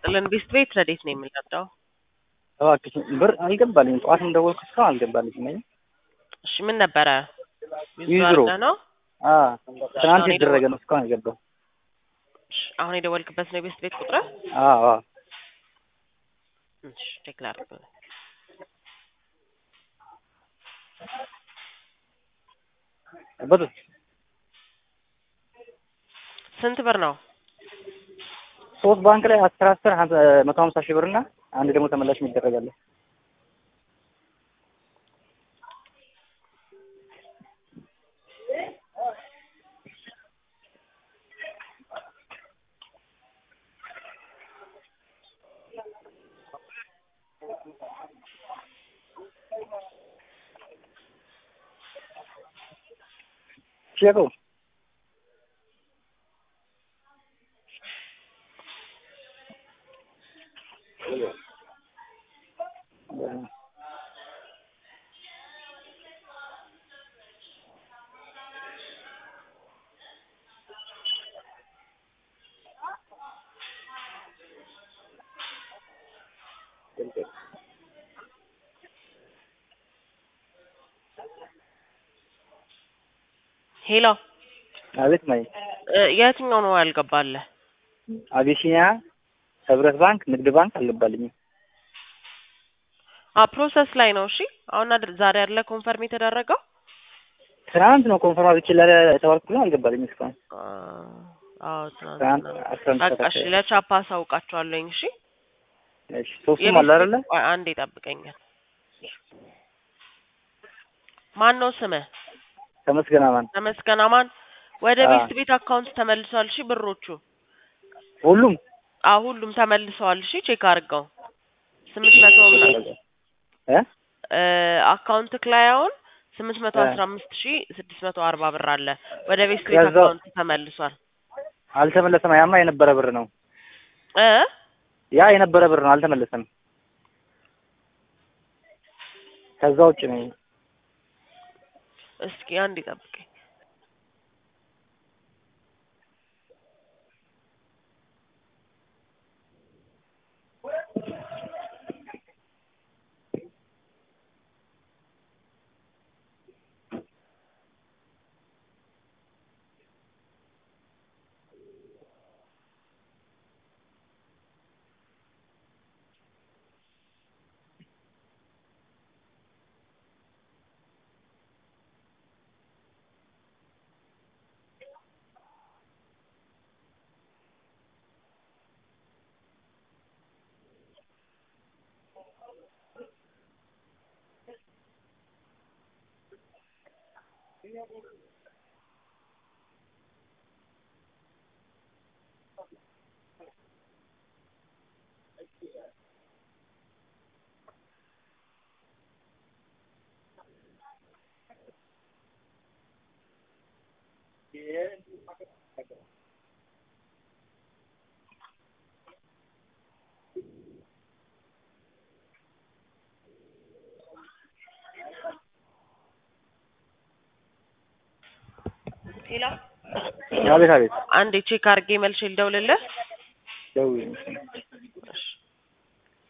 ይስጥልን። ቤስት ቤት ረዴት ነው የምንረዳው? እባክሽ ብር አልገባልኝም። ጠዋት እንደወልኩ እስካሁን አልገባልኝም። እሺ ምን ነበረ? ዊዝድሮ ነው አዎ ትናንት የተደረገ ነው እስካሁን አልገባም። እሺ፣ አሁን የደወልክበት ነው የቤስት ቤት ቁጥር? አዎ አዎ እሺ ቼክ ላድርግ። በጡ ስንት ብር ነው? ሶስት ባንክ ላይ አስር አስር መቶ ሀምሳ ሺህ ብር እና አንድ ደግሞ ተመላሽ ይደረጋል። ቼኮ ሄሎ አቤት ማይ እ የትኛው ነው ያልገባልህ? አቢሲኒያ፣ ህብረት ባንክ፣ ንግድ ባንክ አልገባልኝም። አ ፕሮሰስ ላይ ነው። እሺ አሁን አድር ዛሬ ያለ ኮንፈርም የተደረገው ትናንት ነው ኮንፈርም አድርጌ የተባልኩት ግን አልገባልኝም እስካሁን። አ አዎ ትናንት ትናንት አስራ አንድ በቃ ሰዓት እሺ፣ ለቻፓ አሳውቃቸዋለሁ። እሺ እሺ ሶስቱም አለ አይደለ? ቆይ አንዴ ጠብቀኛል። ማን ነው ስምህ? ተመስገን አማን ተመስገን አማን። ወደ አዎ። ቤስት ቤት አካውንት ተመልሷል። እሺ ብሮቹ ሁሉም አዎ ሁሉም ተመልሰዋል። እሺ ቼክ አድርገው ስምንት መቶ እ እ አካውንትክ ላይ አሁን ስምንት መቶ እ አስራ አምስት ሺ ስድስት መቶ አርባ ብር አለ ወደ ቤስት ቤት ከዛው- አካውንት ተመልሷል። አልተመለሰም። ያማ የነበረ ብር ነው። እ ያ የነበረ ብር ነው፣ አልተመለሰም። ከዛ ውጭ ነው። እስኪ አንድ ጠብቀኝ። ሄሎ አቤት አቤት አንዴ ቼክ አድርጌ መልሼ ልደውልልህ። ደውዪ።